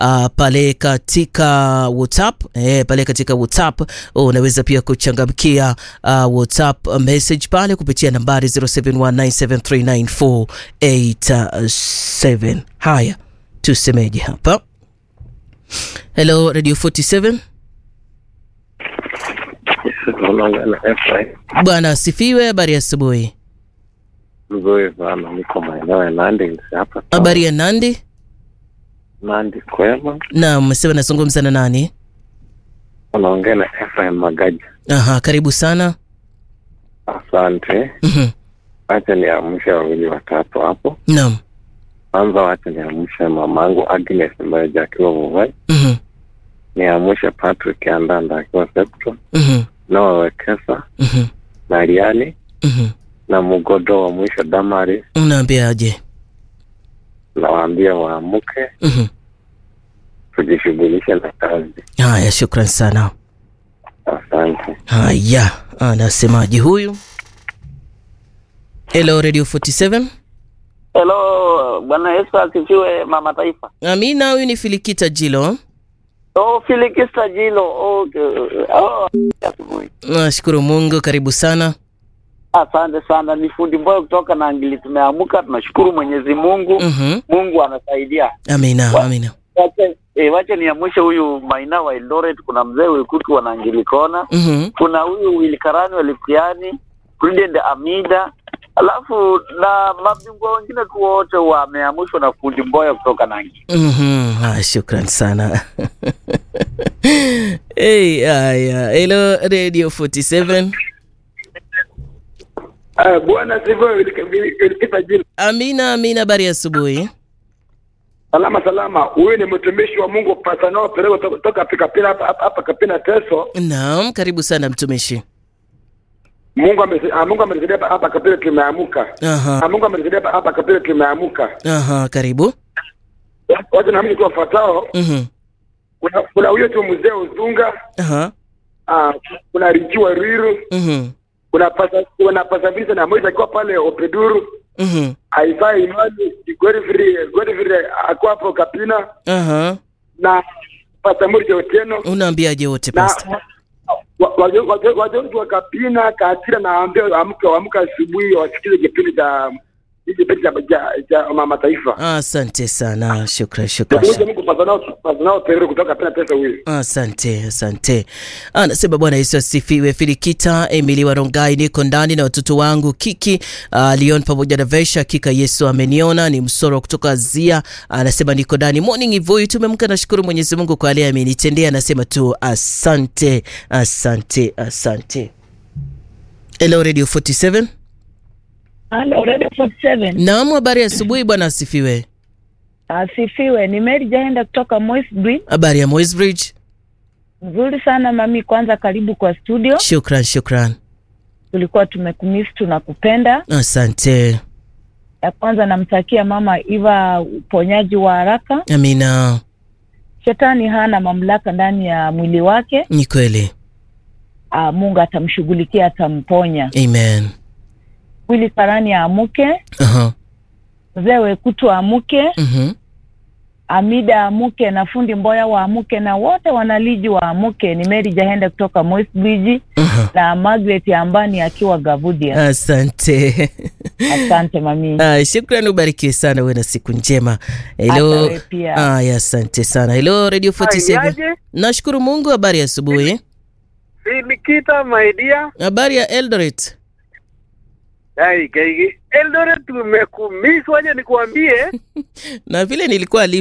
uh, pale katika WhatsApp eh, pale katika WhatsApp unaweza pia kuchangamkia uh, WhatsApp message pale kupitia nambari 0719739487. Haya, tusemeje hapa? Hello Radio 47. Unaongea na Efraim. Bwana asifiwe. Habari ya asubuhi. Mzuri sana, niko maeneo ya Nandi hapa. Habari ya Nandi? Nandi kwema. Naam, umesema nazungumza na nani? Unaongea na Efraim Magaja. Aha, karibu sana. Asante. Mhm. Wacha niamshe wawili watatu hapo. Naam. Kwanza wacha niamshe mamangu Agnes Mbeja akiwa Muvai. Mhm. Niamshe Patrick Andanda akiwa Septo. Mhm. Noah Wekesa Mhm. na Liani Mhm. na mgodo wa mwisho Damari. Unaambiaje? Nawaambia waamuke, Mhm. tujishughulishe na kazi. Haya, shukran sana. Asante. Haya, anasemaje huyu? Hello Radio 47. Hello, Bwana Yesu asifiwe, mama taifa. Amina, huyu ni Filikita Jilo. Oh, Filikista Jilo. Okay. Oh, asubuhi. Nashukuru Mungu, karibu sana. Asante sana, ni fundi mboyo kutoka na Angili. Tumeamuka, tunashukuru Mwenyezi Mungu. Mhm. Mungu anasaidia. Amina, Wa- amina. Wacha eh, wacha niamshe huyu Maina wa Eldoret, kuna mzee Wekutu wa Nangili Kona, Mhm. kuna huyu Wilkarani wa Lipiani, Prudent Amida, alafu na mabingwa wengine tu wote wameamushwa na fundi mboyo kutoka Nangi. Mhm. Ah, shukran sana. hey, haya. Hello Radio 47. Ah, Bwana sifiwe Wilkita jina. Amina, amina, habari ya asubuhi. Salama salama. Huyu ni mtumishi wa Mungu Pastor Perego to- toka Pikapina hapa hapa- hapa Kapina Teso. Naam, karibu sana mtumishi. Mungu amesi- ah, Mungu amenisaidia hapa- hapa Kapina tumeamuka. Aha. Ah, Mungu amenisaidia hapa- hapa Kapina tumeamuka. Aha, karibu. Watu na mimi tu wafuatao. Mhm. Kuna kuna huyo tu mzee Uzunga, Aha. ah, kuna Richiwa Riru, Mhm. kuna pasa kuna pasa visa na moja akiwa pale Opeduru. Mhm. Aisha Imani, Godfrey Godfrey akuwa hapo Kapina Aha. na Pastor Murje Otieno. Unaambiaje wote na pastor? wajonzi wa Kapina Katira na ambia amke amke asubuhi wasikize kipindi cha hiki kipindi cha cha- cha mama taifa. Asante sana. Shukran, shukran. Mmoja Mungu pasanao pasanao Pedro kutoka Kapina pesa huyu. Asante, asante. Anasema Bwana Yesu asifiwe. Filikita Emily Warongai, niko ndani na watoto wangu Kiki uh, Leon pamoja na Vesha. Hakika Yesu ameniona. Ni msoro kutoka Zia, anasema niko ndani. Morning Ivoi, tumemka. Nashukuru Mwenyezi Mungu kwa yale amenitendea. Anasema tu asante, asante, asante. Hello Radio 47. Halo, Radio 47. Naam, habari ya asubuhi. Bwana asifiwe. Asifiwe. Ni Mary Jaenda kutoka Moisbridge. Habari ya Moisbridge. Nzuri sana mami, kwanza karibu kwa studio. Shukran, shukran. Tulikuwa tumekumisi tunakupenda. Asante. Ya kwanza namtakia mama Iva uponyaji wa haraka. Amina. Shetani hana mamlaka ndani ya mwili wake. Ni kweli. Aa, Mungu atamshughulikia, atamponya. Amen. Wili Karani aamuke, Aha. mzee Wekutu aamuke, Mhm. Amida aamuke na fundi Mboya waamuke na wote wanaliji waamuke. Ni Mary Jahenda kutoka Moisbridge Aha. na Margaret Ambani akiwa Gavudia. Asante. Asante mami. Ah, shukrani, ubarikiwe sana, uwe na siku njema. Hata Hello. wewe pia. Aya, asante sana. Hello Radio 47. Aje, Nashukuru Mungu, habari ya asubuhi. si Nikita my dear. Habari ya Eldoret. Ai, gaigi. Eldoret tumekumiss, waje nikuambie. Na vile nilikuwa